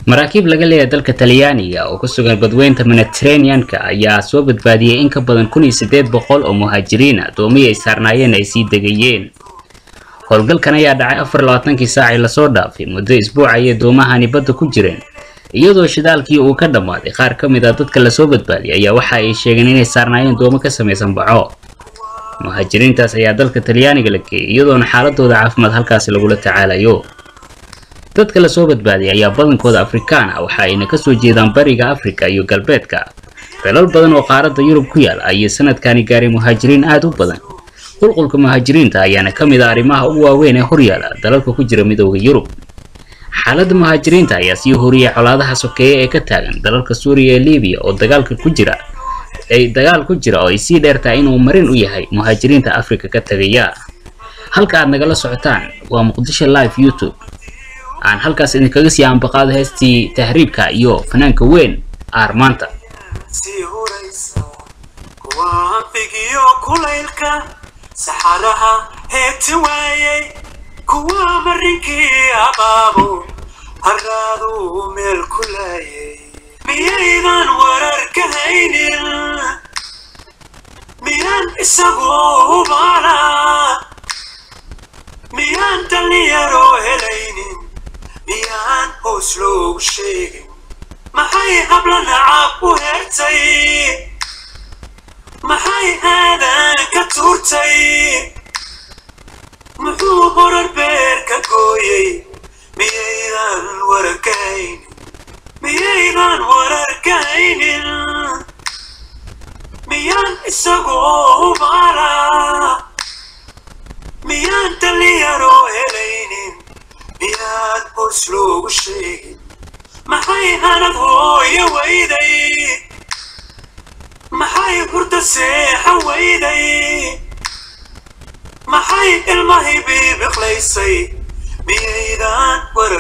maraakiib laga leeyahay dalka talyaaniga oo ku sugan badweynta mediterranean-ka ayaa soo badbaadiyey in ka badan kun iyo siddeed boqol oo muhaajiriina doomihii ay saarnaayeen ay sii degayeen howlgalkan ayaa dhacay afar labaatankii saacii lasoo dhaafay muddo isbuuc ayay doomahani badda ku jireen iyadoo shidaalkii uu ka dhammaaday qaar ka mid ah dadka lasoo badbaadiyay ayaa waxa ay sheegeen inay saarnaayeen doomo ka samaysan baco muhaajiriintaas ayaa dalka talyaaniga la geeyay iyadoona xaaladooda caafimaad halkaasi lagula tacaalayo dadka lasoo badbaadiyay ayaa badankooda afrikaan ah waxa ayna kasoo jeedaan bariga afrika iyo galbeedka dalal badan oo qaaradda yurub ku yaal ayay sanadkani gaaray muhaajiriin aad u badan qulqulka muhaajiriinta ayaana ka mid ah arrimaha ugu waaweyn ee horyaala dalalka ku jira midooda yurub xaaladda muhaajiriinta ayaa sii horiyay colaadaha sokeeye ee ka taagan dalalka suuriya ee libiya oo dagaalka ku jira ay dagaal ku jira oo ay sii dheertahay inuu marin u yahay muhaajiriinta afrika ka tagaya halka aad nagala socotaan waa muqdisho live youtube aan halkaas idinkaga sii ambaqaado heestii tahriibka iyo fanaanka weyn aarmaanta sii huraysa kuwa anfigiyo kulaylka saxaraha heeti waayey kuwa marinkii abaabo haraadu meel ku laayay miyaydan warar ka haynin miyaan isagoo hubaana miyaan dhallinyaro helaynin miyaan hoos loogu sheegin maxay habla nacaab u heertay maxay aadan ka tuurtay muxuu horar beer ka gooyey miyaydan warar ka haynin miyaydan warar ka haynin miyaan isagoo hubaala miyaan dhallinyaro helaynin miyaan hoos loogu sheegin maxay hanad hooyo weyday maxay hurda seexa weyday maxay ilmahay biibiqlaysay miyaydan war